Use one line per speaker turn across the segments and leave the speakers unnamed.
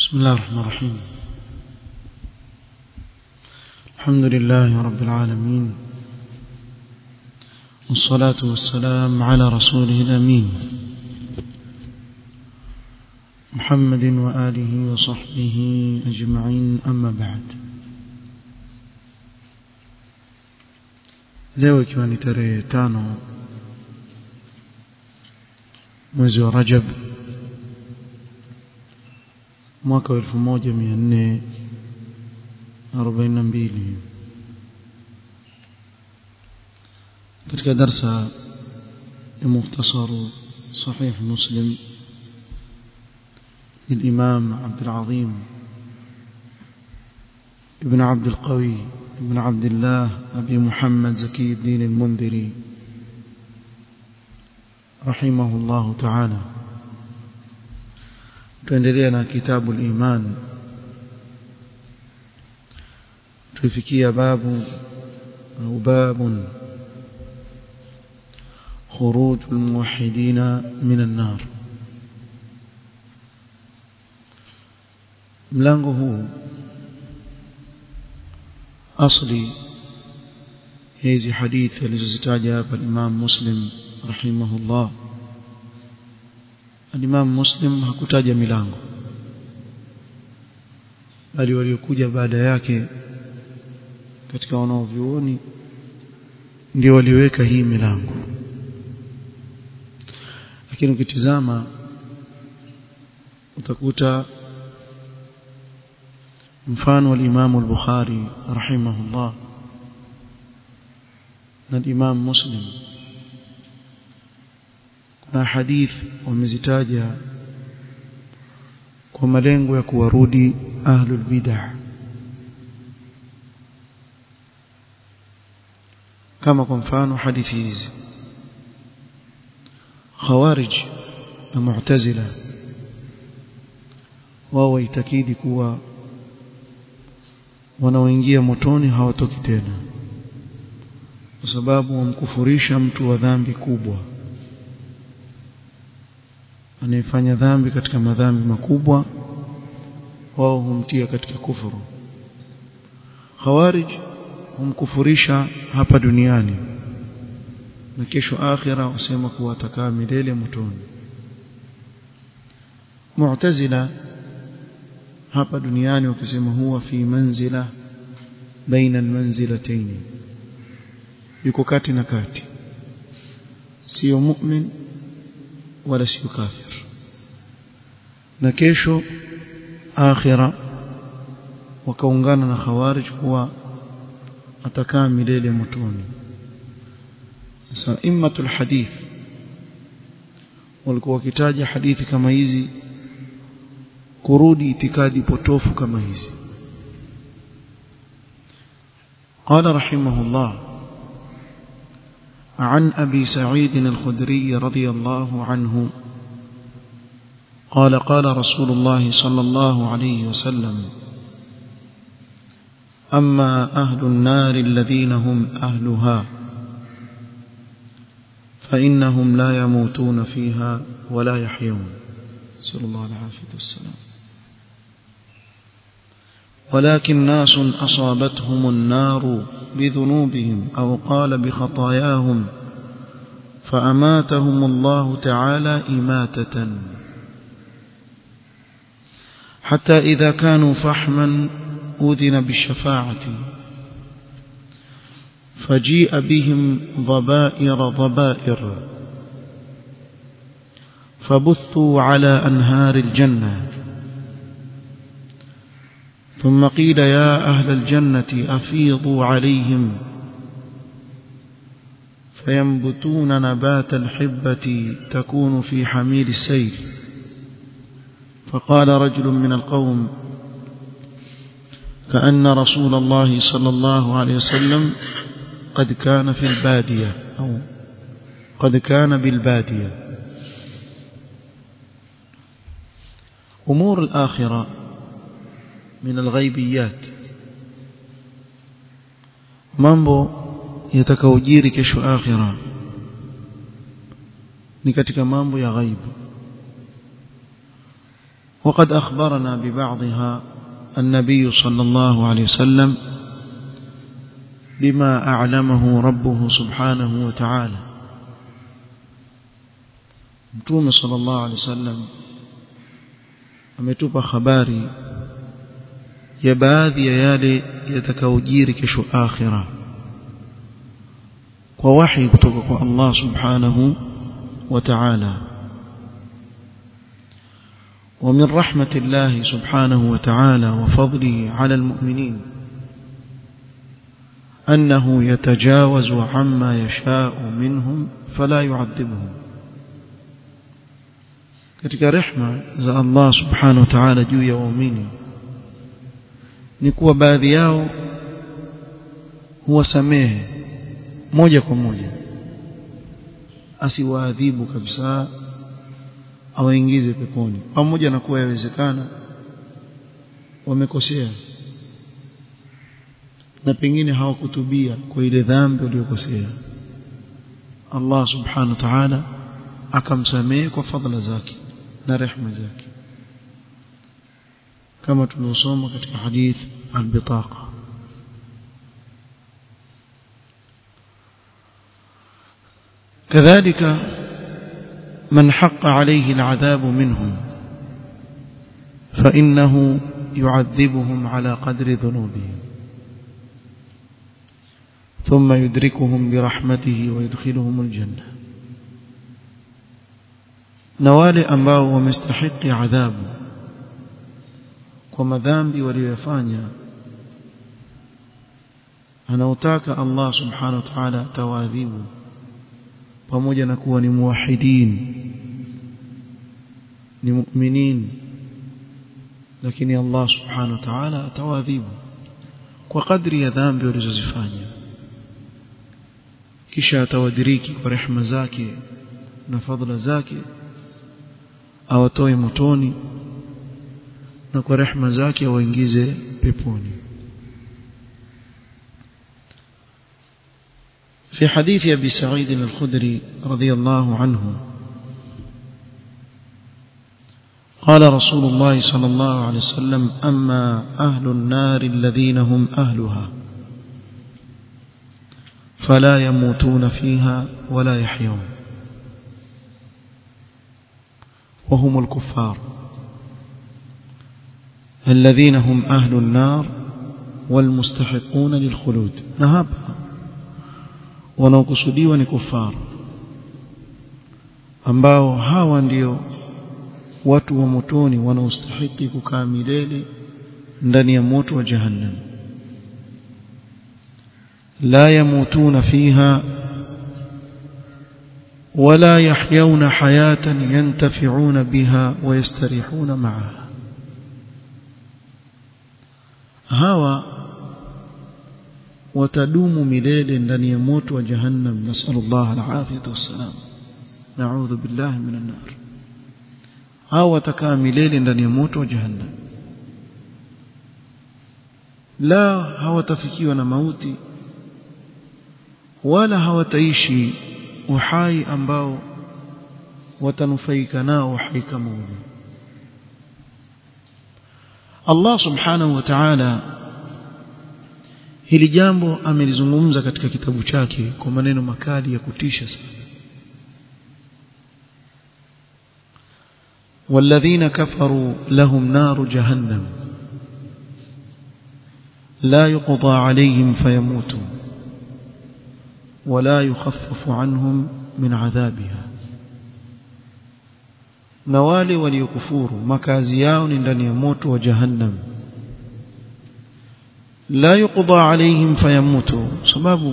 بسم الله الرحمن الرحيم الحمد لله رب العالمين والصلاة والسلام على رسوله الأمين محمد وآله وصحبه أجمعين أما بعد leo ikiwa ni tarehe tano mwezi wa rajab mwaka wa elfu moja mia nne arobaini na mbili katika darsa ya mukhtasaru sahih muslim للإمام عبد العظيم ابن عبد القوي ابن عبد الله أبي محمد زكي الدين المنذري رحمه الله تعالى tuendelea كتاب الإيمان tulifikia babu au babun خروج الموحدين من النار mlango huu asli hizi hadithi alizozitaja hapa Imam Muslim rahimahullah Imam Muslim hakutaja milango bali waliokuja baada yake katika wanaovyuoni ndio waliweka hii milango lakini ukitizama utakuta mfano al-Imam al-Bukhari rahimahullah na Imam Muslim kuna hadith wamezitaja kwa malengo ya kuwarudi ahlul bid'ah kama kwa mfano hadithi hizi khawarij na mu'tazila wao waitakidi kuwa wanaoingia motoni hawatoki tena kwa sababu wamkufurisha mtu wa dhambi kubwa anayefanya dhambi katika madhambi makubwa wao humtia katika kufuru khawarij humkufurisha hapa duniani na kesho akhira wasema kuwa atakaa milele motoni mu'tazila hapa duniani wakisema huwa fi manzila baina almanzilatayn yuko kati na kati sio mu'min wala sio kafir na kesho akhira wakaungana na khawarij kuwa atakaa milele motoni sasa immatul hadith walikuwa wakitaja hadithi kama hizi kurudi itikadi potofu kama hizi قال رحمه الله عن أبي سعيد الخدري رضي الله عنه قال قال رسول الله صلى الله عليه وسلم أما أهل النار الذين هم أهلها فإنهم لا يموتون فيها ولا يحيون صلى الله عليه والسلام ولكن ناس أصابتهم النار بذنوبهم أو قال بخطاياهم فأماتهم الله تعالى إماتة حتى إذا كانوا فحما أذن بالشفاعة فجيء بهم ضبائر ضبائر فبثوا على أنهار الجنة ثم قيل يا أهل الجنة أفيضوا عليهم فينبتون نبات الحبة تكون في حميل السيل فقال رجل من القوم كأن رسول الله صلى الله عليه وسلم قد كان في البادية أو قد كان بالبادية أمور الآخرة من الغيبيات mambo yatakaojiri kesho akhira ni katika mambo ya ghaibu وقد أخبرنا ببعضها النبي صلى الله عليه وسلم بما أعلمه ربه سبحانه وتعالى متوم صلى الله عليه وسلم ametupa habari ya baadhi ya yale yatakaojiri kesho akhira kwa wahi kutoka kwa Allah subhanahu wa ta'ala ومن رحمة الله سبحانه وتعالى وفضله على المؤمنين أنه يتجاوز عما يشاء منهم فلا يعذبهم katika rehma za Allah subhanahu wa ta'ala juu ya waumini ni kuwa baadhi yao huwasamehe moja kwa moja asiwaadhibu kabisa awaingize peponi pamoja na kuwa yawezekana wamekosea na pengine hawakutubia kwa ile dhambi waliyokosea Allah subhanahu wa ta'ala akamsamehe kwa fadhila zake na rehema zake kama tulivyosoma katika hadith al-bitaqa كذلك من حق عليه العذاب منهم فإنه يعذبهم على قدر ذنوبهم ثم يدركهم برحمته ويدخلهم الجنة نوالي ambao wamestahiki adhabu kwa madhambi waliyofanya anautaka Allah subhanahu wa ta'ala tawadhibu pamoja na kuwa ni muwahidin ni mu'minin lakini Allah subhanahu wa ta'ala atawadhibu kwa kadri ya dhambi walizozifanya kisha atawadiriki kwa rehema zake na fadhila zake awatoe motoni na kwa rehema zake awaingize peponi في حديث أبي سعيد الخدري رضي الله عنه قال رسول الله صلى الله عليه وسلم أما أهل النار الذين هم أهلها فلا يموتون فيها ولا يحيون وهم الكفار الذين هم أهل النار والمستحقون للخلود نهب wanaokusudiwa ni kufaru ambao hawa ndio watu wa motoni wanaostahili kukaa milele ndani ya moto wa jahannam la yamutuna fiha ولا يحيون حياة ينتفعون بها ويستريحون معها هوا watadumu milele ndani ya moto wa jahannam nasallallahu alafiyata wassalam na'udhu billahi minan nar hao watakaa milele ndani ya moto wa jahannam la hawatafikiwa na mauti wala hawataishi uhai ambao watanufaika nao uhai kama ule Allah subhanahu wa ta'ala hili jambo amelizungumza katika kitabu chake kwa maneno makali ya kutisha sana والذين كفروا لهم نار جهنم لا يقضى عليهم فيموتوا ولا يخفف عنهم من عذابها نوالي وليكفور مكازي yao ni ndani ya moto wa jahannam لا يقضى عليهم فيموتوا sababu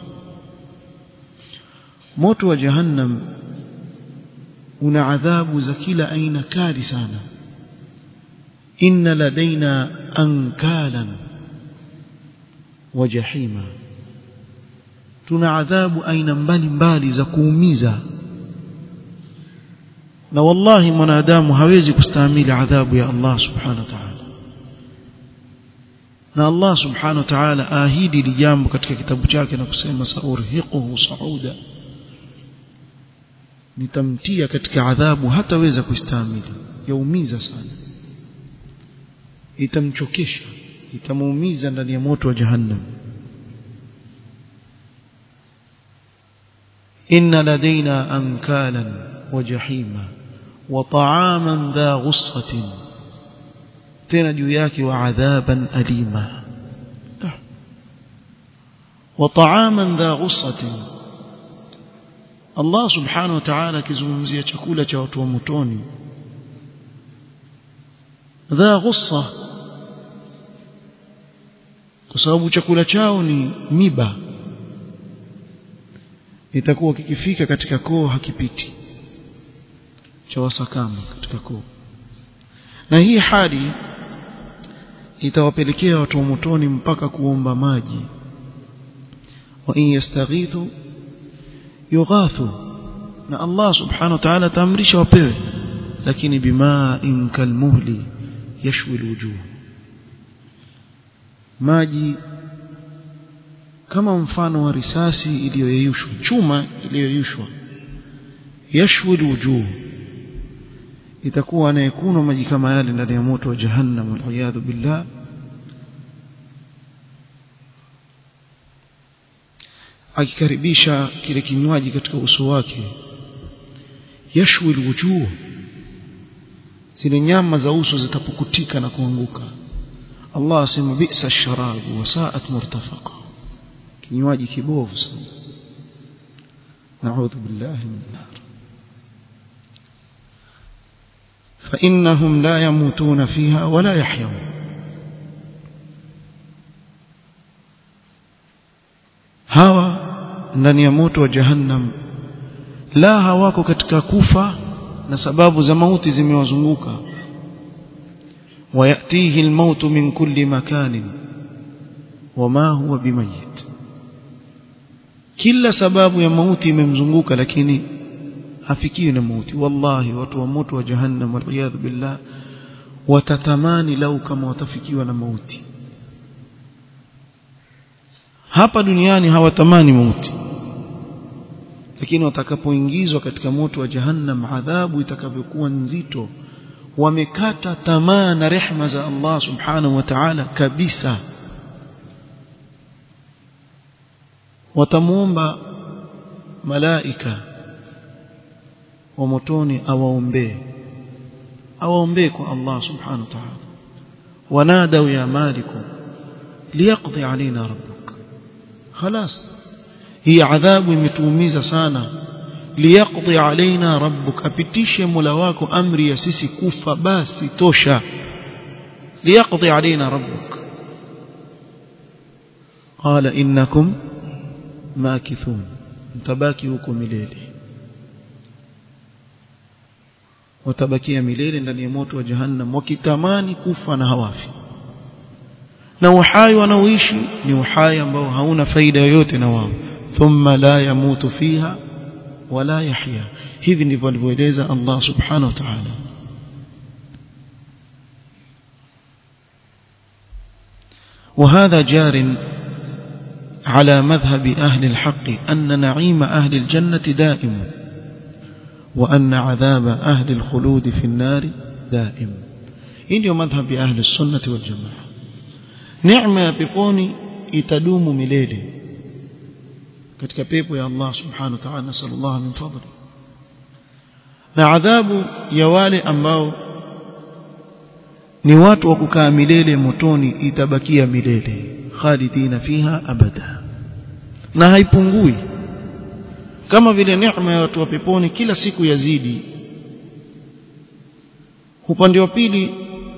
moto wa jahannam una adhabu za kila aina kali sana inna ladaina ankalan wa jahima tuna adhabu aina mbalimbali za kuumiza na wallahi mwanadamu hawezi kustahimili adhabu ya Allah subhanahu wa ta'ala na Allah subhanahu wa ta'ala ahidi lijambo katika kitabu chake na kusema saurhiquhu sauda nitamtia katika adhabu hataweza kustahimili yaumiza sana itamchokesha itamuumiza ndani ya moto wa jahannam inna ladaina ankalan wa jahima wa ta'aman dha ghussatin tena juu yake wa adhaban alima wa ta'aman dha ghussatin Allah subhanahu wa ta'ala akizungumzia chakula cha watu wa motoni dha ghussa kwa sababu chakula chao ni miba itakuwa kikifika katika koo hakipiti cha wasakama katika koo na hii hali itawapelekea watu wa motoni mpaka kuomba maji wa in yastaghithu yughathu na Allah subhanahu wa ta'ala taamrisha wapewe lakini bima in kalmuhli yashwi alwujuh maji kama mfano wa risasi iliyoyeyushwa chuma iliyoyeyushwa yashwi alwujuh itakuwa anayekunwa maji kama yale ndani ya moto wa jahannam waliyadhu billah akikaribisha kile kinywaji katika uso wake yashwi alwujuh zile nyama za uso zitapukutika na kuanguka Allah asema bi'sa sharabu wa sa'at murtafaqa kinywaji kibovu sana na'udhu billahi min nar فإنهم لا يموتون فيها ولا يحيون hawa ndani ya moto wa jahannam la hawako katika kufa na sababu za mauti zimewazunguka wayatihi almaut min kulli makanin wama huwa bimayit kila sababu ya mauti imemzunguka lakini hafikiwi na mauti wallahi watu wa moto wa jahannam waliyadhu billah watatamani lau kama watafikiwa na mauti hapa duniani hawatamani mauti lakini watakapoingizwa katika moto wa jahannam adhabu itakavyokuwa nzito wamekata tamaa na rehma za Allah subhanahu wa ta'ala kabisa watamuomba malaika wa motoni awaombee awaombee kwa Allah subhanahu wa ta'ala wanadau ya maliku liyaqdi alaina rabbuk خلاص hii adhabu imetuumiza sana liyaqdi alaina rabbuk apitishe mola wako amri ya sisi kufa basi tosha liyaqdi alaina rabbuk qala innakum makithun mtabaki huko milele watabakia milele ndani ya moto wa jahannam wakitamani kufa na hawafi na uhai wanaoishi ni uhai ambao hauna faida yoyote na wao thumma la yamutu fiha wala yahya hivi ndivyo alivyoeleza Allah subhanahu wa ta'ala وهذا جار على مذهب أهل الحق أن نعيم أهل الجنة دائم وأن عذاب أهل الخلود في النار دائم إنه مذهب أهل السنة والجماعة نعمة يا بيبوني itadumu milele katika pepo ya Allah subhanahu wa ta'ala nasallallahu min fadli na adhabu ya wale ambao ni watu wa kukaa milele motoni itabakia milele khalidina fiha abada na haipungui kama vile neema ya watu wa peponi kila siku yazidi upande wa pili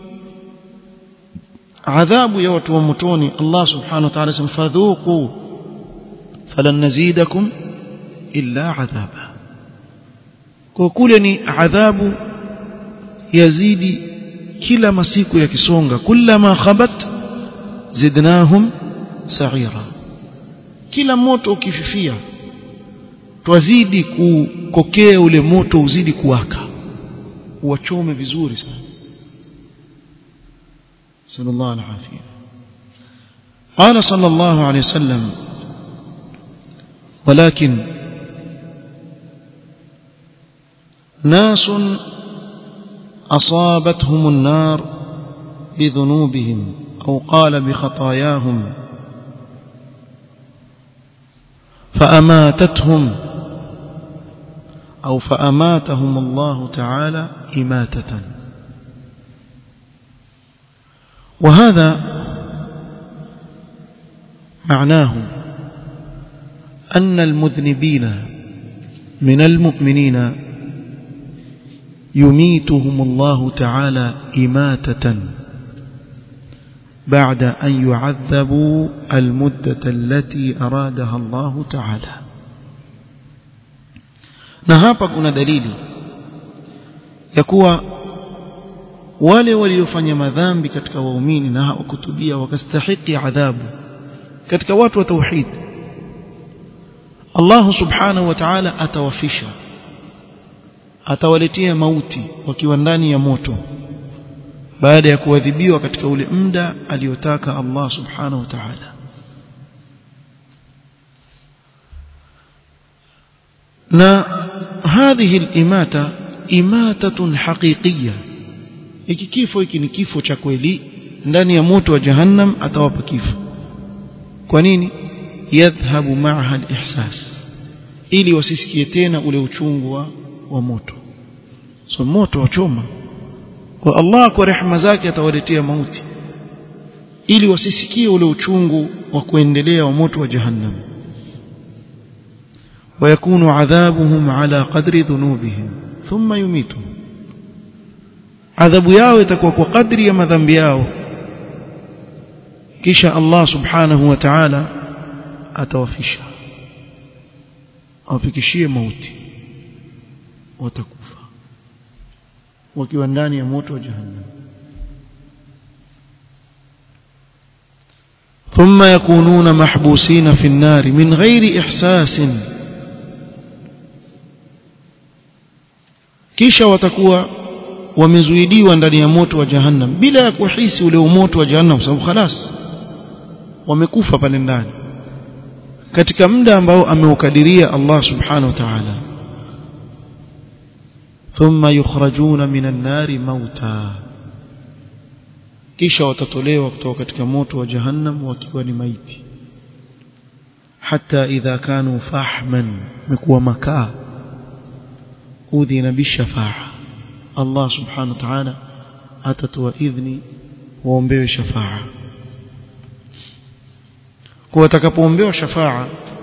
adhabu ya watu wa motoni Allah subhanahu wa ta'ala sema fadhuqu falan nazidakum illa adhaba kwa kule ni adhabu yazidi kila masiku yakisonga kullama khabat zidnahum sa'ira kila moto ukififia twazidi kukokea ule moto uzidi kuwaka uwachome vizuri sana صلى الله عليه وسلم قال صلى الله عليه وسلم ولكن ناس أصابتهم النار بذنوبهم أو قال بخطاياهم فأماتتهم أو فأماتهم الله تعالى إماتة وهذا معناه أن المذنبين من المؤمنين يميتهم الله تعالى إماتة بعد أن يعذبوا المدة التي أرادها الله تعالى na hapa kuna dalili ya kuwa wale waliofanya madhambi katika waumini na hawakutubia wakastahiki adhabu katika watu wa tauhid Allah subhanahu wa ta'ala atawafisha atawaletea mauti wakiwa ndani ya moto baada ya kuadhibiwa katika ule muda aliotaka Allah subhanahu wa ta'ala na هذه الإماتة إماتة حقيقية hiki kifo hiki ni kifo cha kweli ndani ya moto wa jahannam atawapa kifo kwa nini yadhhabu ma'aha al-ihsas ili wasisikie tena ule uchungu wa, wa moto so moto wachoma kwa Allah kwa rehema zake atawaletea mauti ili wasisikie ule uchungu wa kuendelea wa moto wa jahannam ويكون عذابهم على قدر ذنوبهم ثم يميتهم adhabu yao itakuwa kwa kadri ya madhambi yao kisha Allah subhanahu wa ta'ala atawafisha awafikishie mauti watakufa wakiwa ndani ya moto wa jahannam ثم يكونون محبوسين في النار من غير إحساس kisha watakuwa wamezuidiwa ndani ya moto wa jahannam bila ya kuhisi ule moto wa jahannam sababu khalas wamekufa pale ndani katika muda ambao ameukadiria Allah subhanahu wa ta'ala thumma yukhrajuna minan nari mauta kisha watatolewa kutoka katika moto wa jahannam wakiwa ni maiti hata idha kanu fahman mekuwa makaa udhina bishafa'a Allah subhanahu wa ta'ala atatoa idhni waombewe shafa'a kwa watakapoombewa shafa'a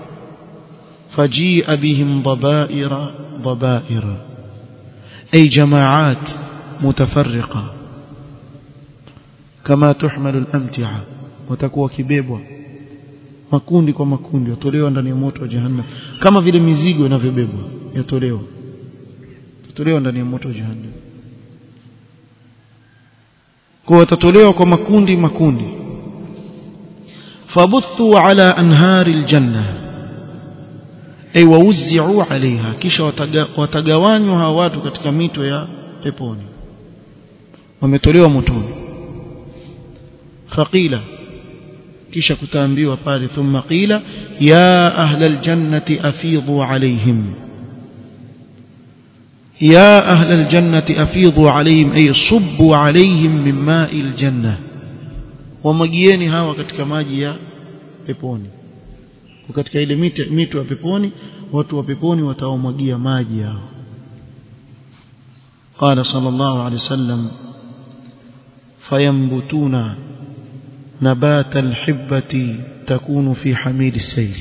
fajia bihim dhabaira dhabaira ay jama'at mutafarriqa kama tuhmalu al-amti'a watakuwa kibebwa makundi kwa makundi watolewa ndani ya moto wa jahannam kama vile mizigo inavyobebwa yatolewa watatolewa ndani ya moto wa jahannam kwa watatolewa kwa makundi makundi fabuthu ala anhari aljanna ay wauzi'u alaiha kisha watagawanywa hawa watu katika mito ya peponi wametolewa motoni faqila kisha kutaambiwa pale thumma qila ya ahla aljannati afidhu alaihim يا أهل الجنة أفيضوا عليهم أي صبوا عليهم من ماء الجنة ومجيني هوا katika maji ya peponi katika ile mito mito ya peponi watu wa peponi wataomwagia maji yao قال صلى الله عليه وسلم فينبتون نبات الحبة تكون في حميل السيل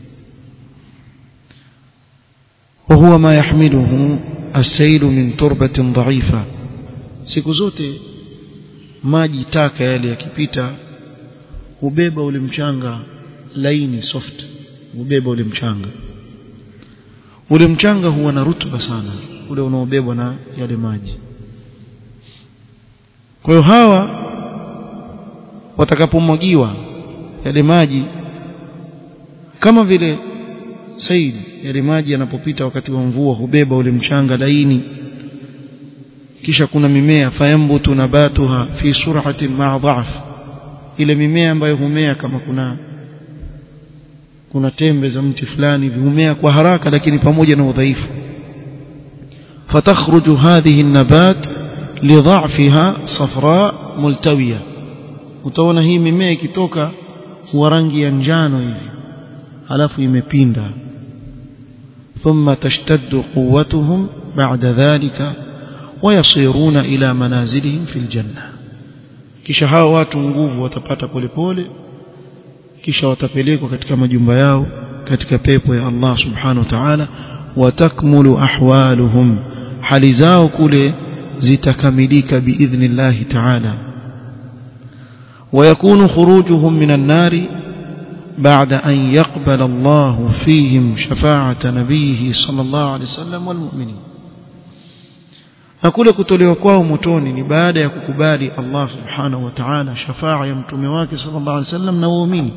وهو ما يحمله السيل من تربة ضعيفة siku zote maji taka yale yakipita hubeba ule mchanga laini soft hubeba ule mchanga ule mchanga huwa na rutuba sana ule unaobebwa na yale maji kwa hiyo hawa watakapomwagiwa yale maji kama vile said yale maji yanapopita wakati wa mvua hubeba ule mchanga laini kisha kuna mimea fayambutu nabatuha fi sur'atin ma'a dha'f ile mimea ambayo humea kama kuna kuna tembe za mti fulani humea kwa haraka lakini pamoja na udhaifu fatakhruju hadhihi an-nabat lidha'fiha safra multawiya utaona hii mimea ikitoka huwa rangi ya njano hivi halafu imepinda thumma tashtaddu quwwatuhum ba'da dhalika ويصيرون إلى منازلهم في الجنة kisha hao watu nguvu watapata polepole kisha watapelekwa katika majumba yao katika pepo ya Allah subhanahu wa ta'ala watakmulu ahwaluhum hali zao kule zitakamilika biidhnillah ta'ala ويكون خروجهم من النار بعد أن يقبل الله فيهم شفاعة نبيه صلى الله عليه وسلم والمؤمنين na kule kutolewa kwao motoni ni baada ya kukubali Allah subhanahu wa ta'ala shafaa ya mtume wake sallallahu alaihi wasallam na waumini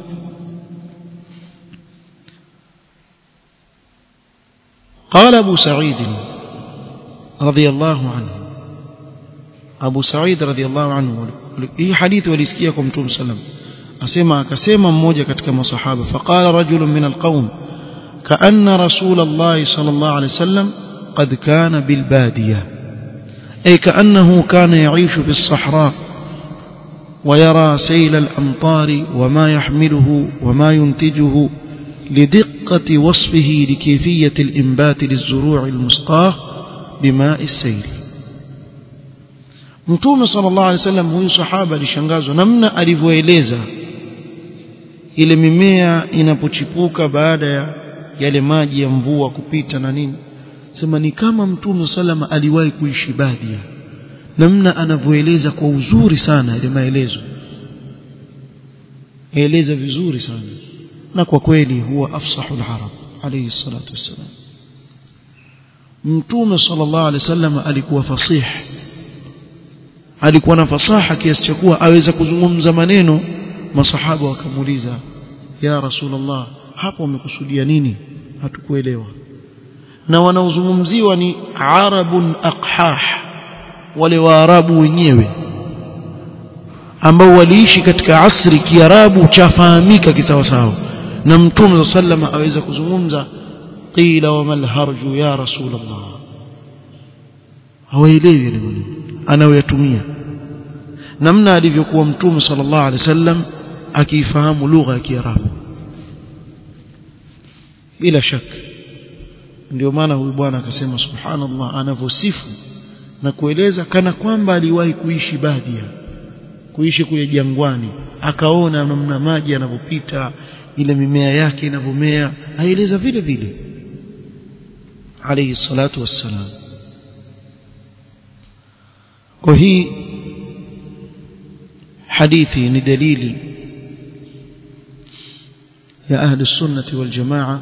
قال أبو سعيد رضي الله عنه أبو سعيد رضي الله عنه hii hadithi walisikia kwa mtume sallam asema akasema mmoja katika masahaba faqala rajulun min alqaum kaanna rasul Allah sallallahu alayhi wasallam qad kana bil badiyah أي كأنه كان يعيش في الصحراء ويرى سيل الأمطار وما يحمله وما ينتجه لدقة وصفه لكيفية الإنبات للزروع المسقاه بماء السيل mtume sallallahu alaihi wasallam huyu sahaba alishangazwa namna alivyoeleza ile mimea inapochipuka baada ya yale maji ya mvua kupita na nini sema ni kama mtume salama aliwahi kuishi badia namna anavyoeleza kwa uzuri sana ile maelezo eleza vizuri sana na kwa kweli huwa afsahul arab alayhi salatu wassalam mtume sallallahu alaihi wasallam alikuwa fasih alikuwa na fasaha kiasi cha kuwa aweza kuzungumza maneno masahaba wakamuuliza ya rasulullah hapo umekusudia nini hatukuelewa na wanaozungumziwa ni arabun aqhah wale waarabu wenyewe ambao waliishi katika asri kiarabu chafahamika kisawasawa na mtume sallama aweza kuzungumza qila wa mal harju ya rasulullah hawaelewi ile maneno anayoyatumia namna alivyokuwa mtume sallallahu alaihi wasallam akiifahamu lugha ya kiarabu bila shaka ndio maana huyu bwana akasema subhanallah anavyosifu na kueleza kana kwamba aliwahi kuishi badia kuishi kule jangwani akaona namna maji yanavyopita ile mimea yake inavyomea aeleza vile vile alayhi salatu wassalam kwa hii hadithi ni dalili ya ahli sunnati wal jamaa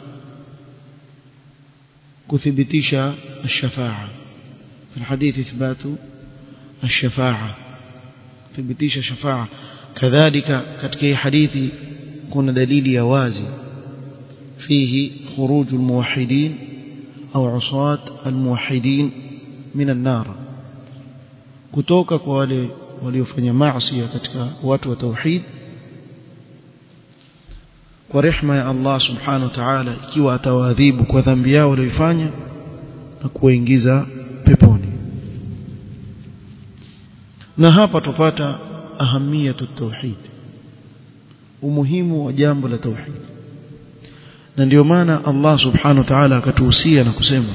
kuthibitisha الشفاعة في الحديث إثبات الشفاعة thibitisha shafaa kadhalika katika hii hadithi kuna dalili ya wazi fihi khuruj almuwahhidin au usat almuwahhidin min an-nar kutoka kwa wale waliofanya maasi katika watu wa tauhid kwa rehma ya Allah subhanahu wa ta'ala ikiwa atawaadhibu kwa dhambi yao walioifanya na kuwaingiza peponi na hapa tupata ahamiyatu tauhid umuhimu wa jambo la tauhid na ndio maana Allah subhanahu wa ta'ala akatuhusia na kusema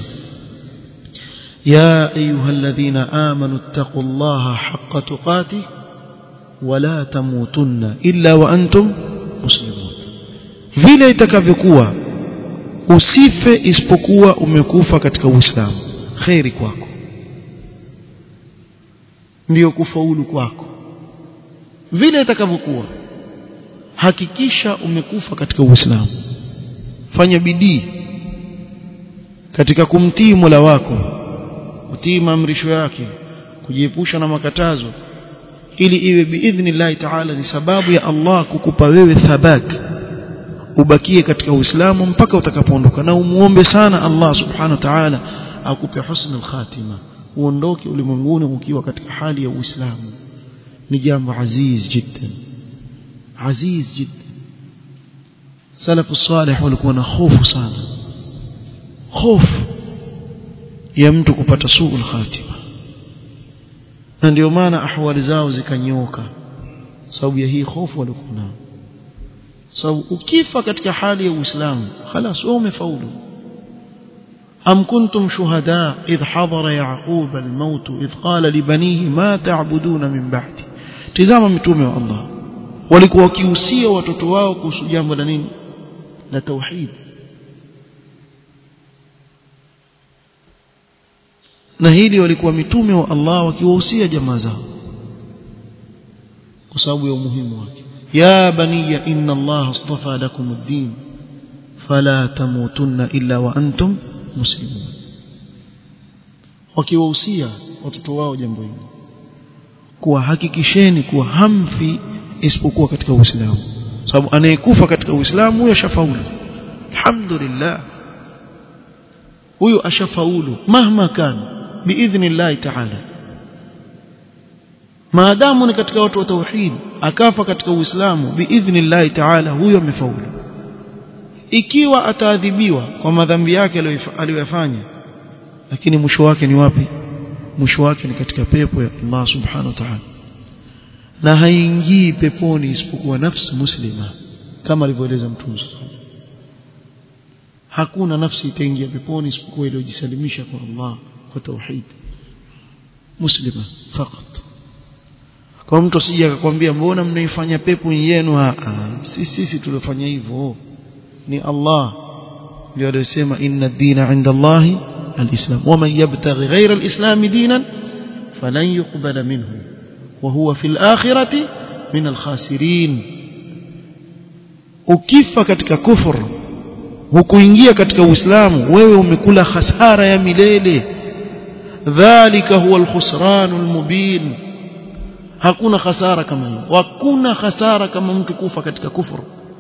ya ayyuhalladhina amanu taqullaha haqqa tuqatih wala tamutunna illa wa antum muslimun vile itakavyokuwa usife isipokuwa umekufa katika uislamu khairi kwako ndiyo kufaulu kwako vile itakavyokuwa hakikisha umekufa katika uislamu fanya bidii katika kumtii Mola wako kutii maamrisho yake kujiepusha na makatazo ili iwe biidhnillah ta'ala ni sababu ya Allah kukupa wewe thabat ubakie katika uislamu mpaka utakapoondoka na umuombe sana Allah subhanahu wa ta'ala akupe husnul khatima uondoke ulimwenguni ukiwa katika hali ya uislamu ni jambo aziz jiddan aziz jiddan salafu salih walikuwa na hofu sana hofu ya mtu kupata suul khatima na ndio maana ahwali zao zikanyoka sababu ya hii hofu walikuwa nayo sababu ukifa katika hali ya Uislamu خلاص wewe umefaulu أم كنتم شهداء إذ حضر يعقوب الموت إذ قال لبنيه ما تعبدون من بعدي tizama mitume wa Allah walikuwa wakihusia watoto wao kuhusu jambo la nini la tauhid na hili walikuwa mitume wa Allah wakiwahusia jamaa zao kwa sababu ya umuhimu wake ya baniya inna Allah astafa lakum ad-din fala tamutunna illa wa antum muslimun wakiwahusia watoto wao jambo hili kuwa hakikisheni kuwa hamfi isipokuwa katika Uislamu sababu anayekufa katika Uislamu huyo ashafaulu alhamdulillah huyo ashafaulu mahma kana biidhnillah ta'ala maadamu ni katika watu wa tauhid akafa katika Uislamu biidhnillah ta'ala huyo amefaulu ikiwa ataadhibiwa kwa madhambi yake aliyoyafanya lakini mwisho wake ni wapi mwisho wake ni katika pepo ya Allah subhanahu wa ta'ala na haingii peponi isipokuwa nafsi muslima kama alivyoeleza mtume hakuna nafsi itaingia peponi isipokuwa iliyojisalimisha kwa Allah kwa tauhid muslima fakat kwa mtu asije akakwambia mbona mnaifanya pepo yenu sisi sisi tuliofanya hivyo ni Allah ndio aliyosema inna ad-dina 'inda Allahi al-islam waman yabtaghi ghayra al-islam dinan falan yuqbala minhu wa huwa fil akhirati min al-khasirin ukifa katika kufur hukuingia katika uislamu wewe umekula hasara ya milele dhalika huwa al-khusran al-mubin hakuna hasara kama hiyo hakuna hasara kama mtu kufa katika kufuru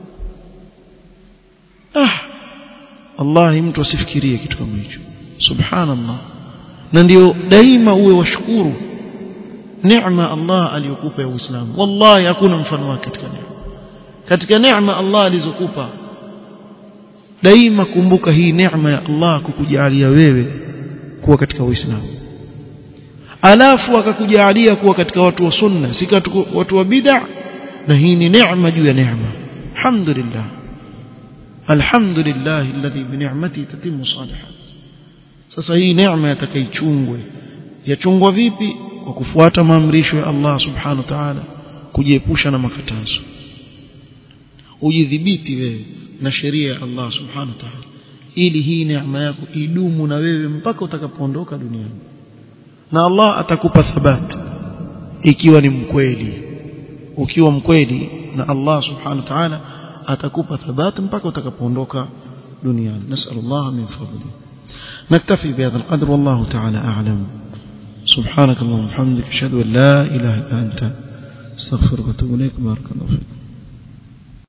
ah wallahi mtu asifikirie kitu kama hicho subhanallah na ndio daima uwe washukuru neema Allah aliyokupa ya Uislamu wallahi hakuna mfano wake katika neema katika neema Allah alizokupa daima kumbuka hii neema ya Allah kukujalia wewe kuwa katika Uislamu alafu akakujalia kuwa katika watu wa sunna si watu wa bid'a na hii ni neema juu ya neema alhamdulillah alhamdulillah alladhi bi ni'mati tatimmu salihat sasa hii neema yatakaichungwe yachungwa vipi kwa kufuata maamrisho ya Allah subhanahu wa ta'ala kujiepusha na makatazo ujidhibiti wewe na sheria ya Allah subhanahu wa ta'ala ili hii neema yako idumu na wewe mpaka utakapoondoka duniani na Allah atakupa thabati ikiwa ni mkweli ukiwa mkweli na Allah subhanahu wa ta'ala atakupa thabati mpaka utakapoondoka duniani nasallallahu min fadli نكتفي بهذا القدر والله تعالى أعلم سبحانك اللهم وبحمدك أشهد أن لا إله إلا أنت استغفرك واتوب إليك بارك الله فيك